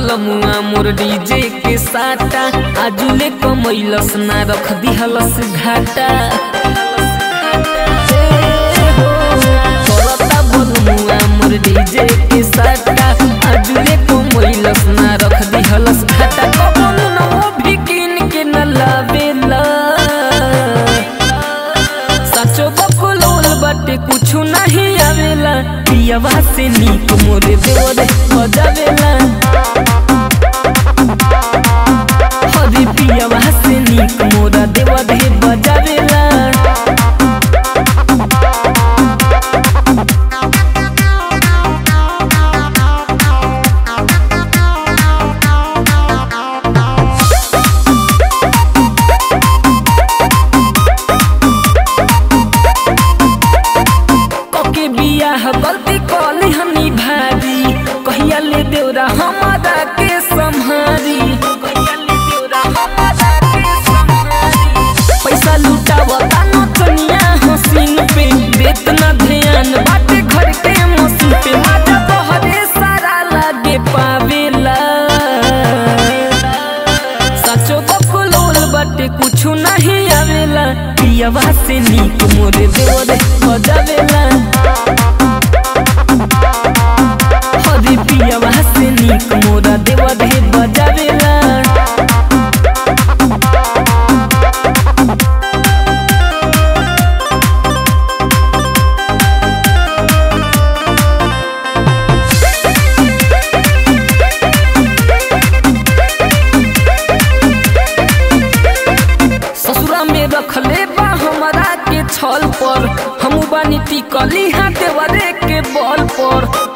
बलमुआ मोर डीजे के साटा आजुले कमैलस ना रख दिहलस घाटा करता बलमुआ मोर डीजे के साटा आजुले कमैलस ना रख दिहलस घाटा कबन नमो भी किन के न लावेला सचो बकुलोल बाटे कुछु नहीं आवेला पियवा से नीक मोरे देवरे बजावेला हरी पियवा से नीक मोरा देवरे बजावेला कके बियाह गलती कली हनी भारी कहिया ले देवरा हमारा के संहारी कहिया ले देवरा हमारा के संहारी पैसा लुटावता नचनिया हसीन पे देत ना ध्यान बाटे घर के मसीन पे माता तोहरे सारा लागे पावेला सचो बकुलोल बाटे कुछु नहीं आवेला पियवा से नीक मोरे देवरे बजावेला हरी पियवा से नीक मोरा देवरे बजावेला ससुरा में रखले बा हमरा के छल पर हम बानी टिकली हाथ देवरे के बल पर